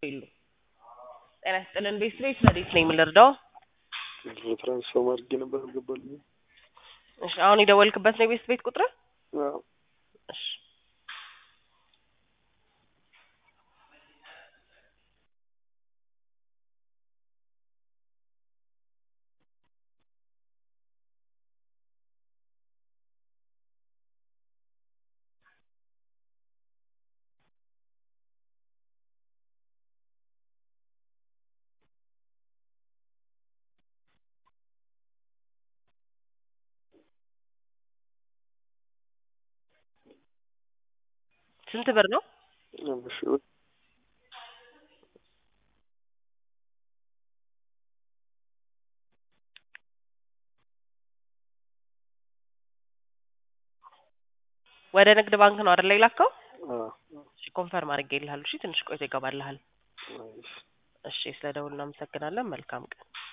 የሉም። ጤና ይስጥልን ቤት ቤት ረዲት ነኝ የምንረዳው? ትራንስፎርም አድርጌ ነበር አልገባልኝም። እሺ አሁን የደወልክበት ነው የቤት ቤት ቁጥር? አዎ እሺ ስንት ብር ነው? አምስት ሺህ ብር ወደ ንግድ ባንክ ነው አይደል የላከው? አዎ እሺ ኮንፈርም አድርጌልሃለሁ። እሺ ትንሽ ቆይቶ ይገባልሃል። አይ እሺ ስለ ደውል እናመሰግናለን። መልካም ቀን